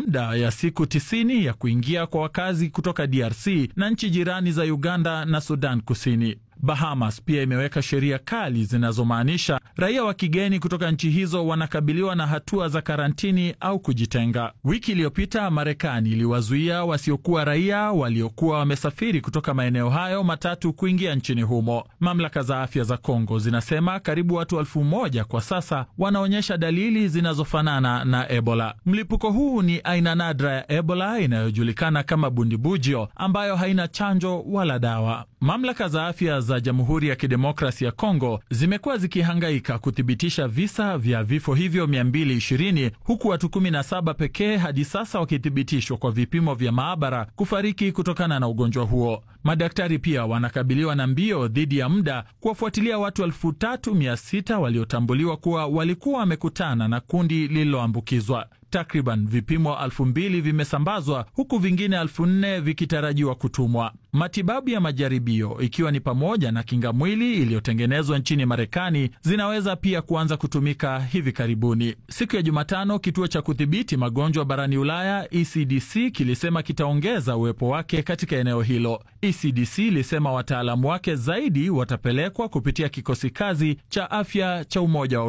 muda ya siku tisini ya kuingia kwa wakazi kutoka DRC na nchi jirani za Uganda na Sudan Kusini. Bahamas pia imeweka sheria kali zinazomaanisha raia wa kigeni kutoka nchi hizo wanakabiliwa na hatua za karantini au kujitenga. Wiki iliyopita Marekani iliwazuia wasiokuwa raia waliokuwa wamesafiri kutoka maeneo hayo matatu kuingia nchini humo. Mamlaka za afya za Kongo zinasema karibu watu elfu moja kwa sasa wanaonyesha dalili zinazofanana na Ebola. Mlipuko huu ni aina nadra ya Ebola inayojulikana kama bundibujio ambayo haina chanjo wala dawa. Mamlaka za afya za Jamhuri ya Kidemokrasi ya Kongo zimekuwa zikihangaika kuthibitisha visa vya vifo hivyo 220 huku watu 17 pekee hadi sasa wakithibitishwa kwa vipimo vya maabara kufariki kutokana na ugonjwa huo. Madaktari pia wanakabiliwa na mbio dhidi ya muda kuwafuatilia watu 3600 waliotambuliwa kuwa walikuwa wamekutana na kundi lililoambukizwa. Takriban vipimo elfu mbili vimesambazwa huku vingine elfu nne vikitarajiwa kutumwa. Matibabu ya majaribio ikiwa ni pamoja na kinga mwili iliyotengenezwa nchini Marekani zinaweza pia kuanza kutumika hivi karibuni. Siku ya Jumatano, kituo cha kudhibiti magonjwa barani Ulaya ECDC kilisema kitaongeza uwepo wake katika eneo hilo. ECDC ilisema wataalamu wake zaidi watapelekwa kupitia kikosi kazi cha afya cha Umoja wa